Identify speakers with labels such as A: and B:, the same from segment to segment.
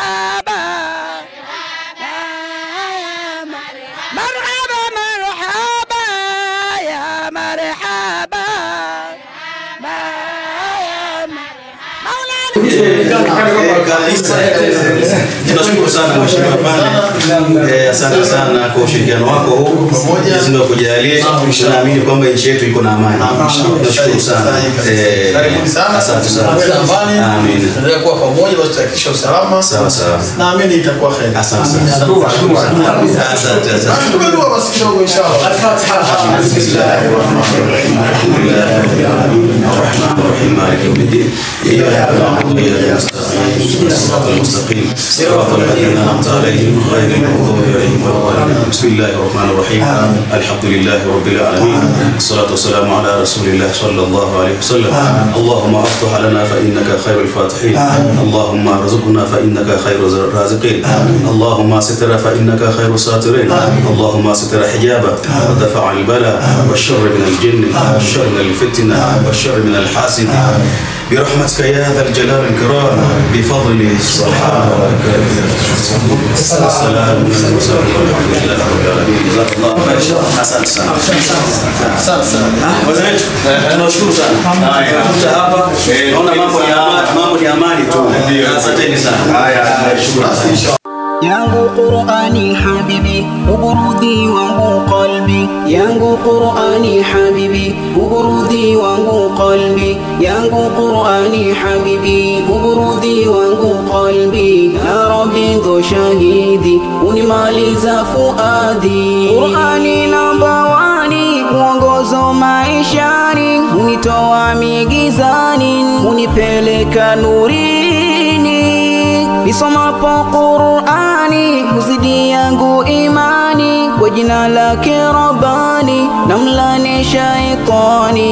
A: مرحبا مرحبا مرحبا يا مرحبا
B: Kanisa, tunashukuru sana mheshimiwa Pande, Eh, asante sana kwa ushirikiano wako huu. Mwenyezi Mungu akujalie. Tunaamini kwamba nchi yetu iko na amani. Tunashukuru sana. Eh,
C: Karibuni sana.
B: Asante sana.
C: Tuwe na amani.
B: Amin.
C: Tuendelee kuwa pamoja basi tuhakikishe usalama.
B: Sawa sawa.
C: Naamini itakuwa kheri.
B: Asante sana. Asante asante.
C: Tupe dua basi kidogo inshallah.
B: بسم الله الرحمن الرحيم الحمد لله رب العالمين الرحمن الرحيم مالك يوم الدين اياك نعبد واياك نستعين اهدنا الصراط المستقيم صراط الذين انعمت عليهم غير المغضوب عليهم ولا الضالين بسم الله الرحمن الرحيم الحمد لله رب العالمين الصلاه والسلام على رسول الله صلى الله عليه وسلم اللهم افتح لنا فانك خير الفاتحين اللهم ارزقنا فانك خير الرازقين اللهم ستر فانك خير الساترين اللهم ستر حجابك ودفع البلاء والشر من الجن والشر من الفتنة والشر من الحاسد برحمتك يا ذا الجلال الكرام بفضل سبحان ربك السلام على المرسلين والحمد لله رب العالمين جزاك الله خير asante sana
C: Asante sana.
B: Wazee, tunashukuru sana kuja hapa naona mambo ni amani mambo ni amani tu asanteni sana haya tunashukuru
D: yangu Qur'ani habibi uburudhi wangu qalbi yangu Qur'ani habibi uburudhi wangu qalbi yangu Qur'ani habibi uburudhi wangu qalbi ya rabbi ndo shahidi unimaliza fuadi Qur'ani namba wani mwongozo maishani unitoa migizani unipeleka nurini nisomapo Qur'ani huzidi yangu imani kwa jina lake Rabbani namlani shaitani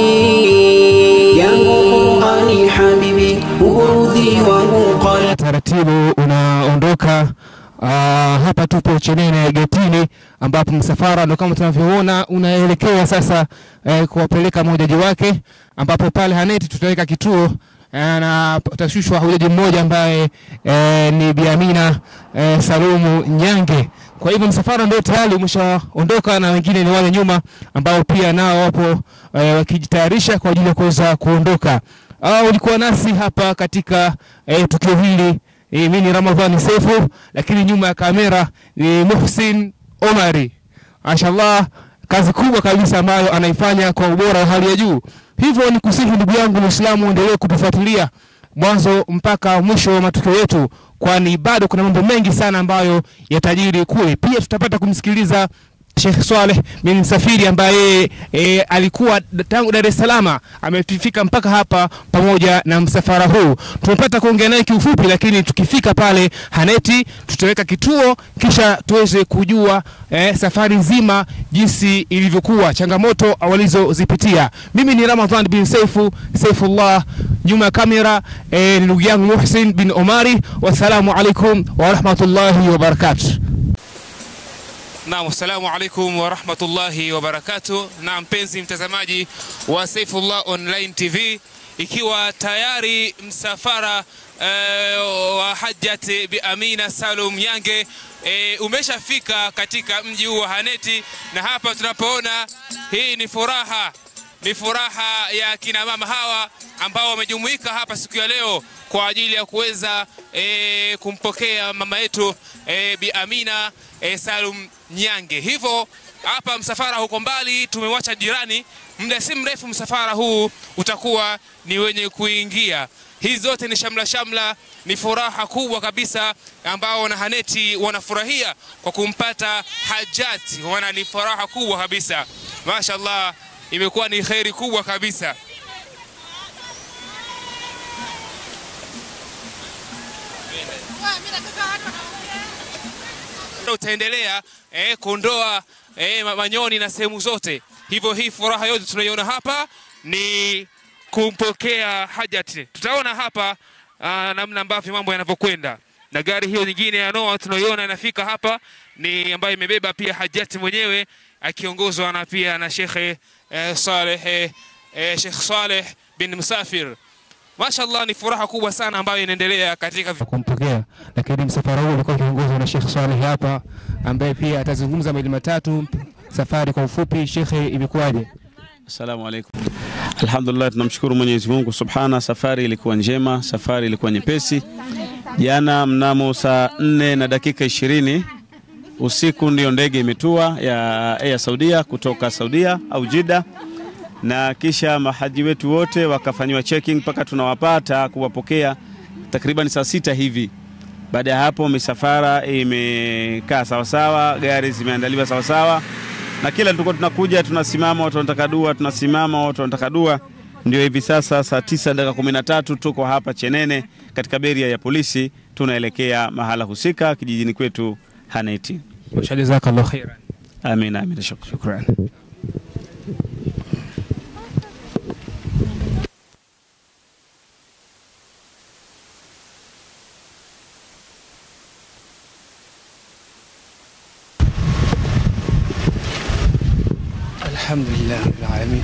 D: yangu Qur'ani habibi uburudhi wangu qalbi
E: taratibu unaondoka. Uh, hapa tupo Chenene getini, ambapo msafara ndo kama tunavyoona unaelekea sasa eh, kuwapeleka mahujaji wake, ambapo pale Haneti tutaweka kituo eh, na utashushwa hujaji mmoja ambaye eh, ni Bi Amina eh, Salumu Nyange. Kwa hivyo msafara ndio tayari umeshaondoka na wengine ni wale nyuma ambao pia nao wapo eh, wakijitayarisha kwa ajili ya kuweza kuondoka. Uh, ulikuwa nasi hapa katika eh, tukio hili eh, mimi ni Ramadhani Sefu, lakini nyuma ya kamera ni Muhsin Omari. Mashallah, kazi kubwa kabisa ambayo anaifanya kwa ubora wa hali ya juu. Hivyo ni kusihi ndugu yangu Muislamu, endelee kutufuatilia mwanzo mpaka mwisho wa matukio yetu, kwani bado kuna mambo mengi sana ambayo yatajiri kule. Pia tutapata kumsikiliza Sheikh Swaleh bin Msafiri ambaye e, alikuwa tangu Dar es Salaam amefika mpaka hapa pamoja na msafara huu. Tumepata kuongea naye kiufupi, lakini tukifika pale Haneti tutaweka kituo kisha tuweze kujua e, safari nzima jinsi ilivyokuwa, changamoto walizozipitia. Mimi ni Ramadhan bin Saifu Saifullah, nyuma ya kamera e, ni ndugu yangu Muhsin bin Omari. Wassalamu alaikum wa rahmatullahi wa barakatuh. Naam, assalamu alaikum wa rahmatullahi wa barakatuh. Na mpenzi mtazamaji wa Saifullah Online TV, ikiwa tayari msafara eh, wa Hajjat Bi Amina Salum Nyange eh, umeshafika katika mji huu wa Haneti, na hapa tunapoona hii ni furaha ni furaha ya kina mama hawa ambao wamejumuika hapa siku ya leo kwa ajili ya kuweza e, kumpokea mama yetu e, Bi Amina e, Salum Nyange. Hivyo hapa msafara huko mbali tumewacha jirani, muda si mrefu msafara huu utakuwa ni wenye kuingia. Hizi zote ni shamla shamla, ni furaha kubwa kabisa ambao wanahaneti wanafurahia kwa kumpata Hajati, wana ni furaha kubwa kabisa, mashallah imekuwa ni kheri kubwa kabisa. Utaendelea eh, kuondoa eh, manyoni na sehemu zote. Hivyo hii furaha yote tunaiona hapa ni kumpokea Hajati. Tutaona hapa ah, namna ambavyo mambo yanavyokwenda na gari hiyo nyingine ya Noah tunaiona inafika hapa ni ambayo imebeba pia Hajati mwenyewe akiongozwa na pia na Shekhe eh, Saleh eh, Sheikh Saleh bin Musafir.
F: mashallah ni furaha kubwa sana ambayo inaendelea katika
E: wa kumpokea, lakini msafara huu ulikuwa ukiongozwa na Sheikh Saleh hapa, ambaye pia atazungumza mawili matatu. Safari kwa ufupi, shekhe, imekuwaje?
G: Assalamu alaikum. Alhamdulillah, tunamshukuru Mwenyezi Mungu subhana. Safari ilikuwa njema, safari ilikuwa nyepesi. Jana mnamo saa nne na dakika ishirini usiku ndiyo ndege imetua ya Air Saudia kutoka Saudia au Jida, na kisha mahaji wetu wote wakafanyiwa checking mpaka tunawapata kuwapokea takriban saa sita hivi. Baada ya hapo misafara imekaa sawasawa, gari zimeandaliwa sawasawa, na kila tulikuwa tunakuja tunasimama, watu wanataka dua, tunasimama, watu wanataka dua. Ndio hivi sasa saa tisa dakika kumi na tatu tuko hapa Chenene katika beria ya polisi, tunaelekea mahala husika kijijini kwetu Haneti.
E: Jazakallahu khairan.
G: Amin, amin, shukran.
E: Shukran. Alhamdulillah rabbil alamin.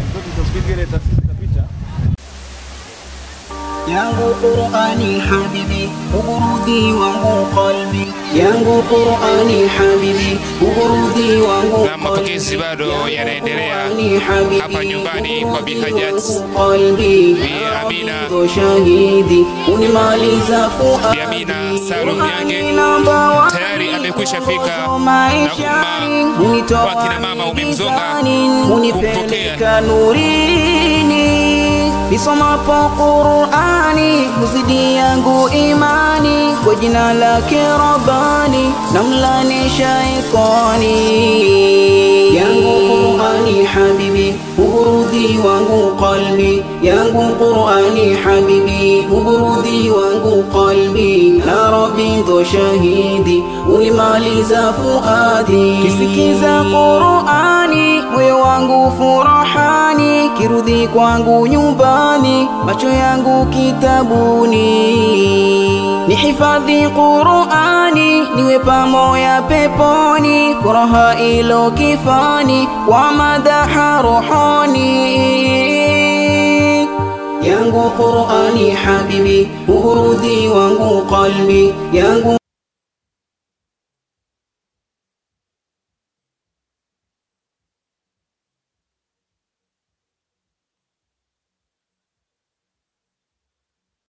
D: yangu Qur'ani habibi ugurudi wangu qalbi yangu Qur'ani habibi ugurudi wangu
F: na mapokezi bado yanaendelea
D: Qur'ani habibi,
F: hapa nyumbani kwa Bi Hajat
D: qalbi
F: Bi Amina
D: ndo shahidi unimaliza fuadi
F: Bi Amina Salum Nyange tayari amekwisha fika na umma wa kina mama umemzonga kumpokea
D: unipeleka nurini nisomapo Qur'ani huzidi yangu imani kwa jina lake Rabbani namlani shaitani yangu Qur'ani habibi uburudhi wangu qalbi yangu Qur'ani habibi uburudhi wangu qalbi na Rabbi ndo shahidi ulimaliza fuadi kisikiza Qur'ani moyo wangu furahani kirudhi kwangu nyumbani macho yangu kitabuni nihifadhi Qur'ani niwe pamoja peponi furaha ilo kifani wa madaha rohoni yangu Qur'ani habibi uburudhi wangu qalbi yangu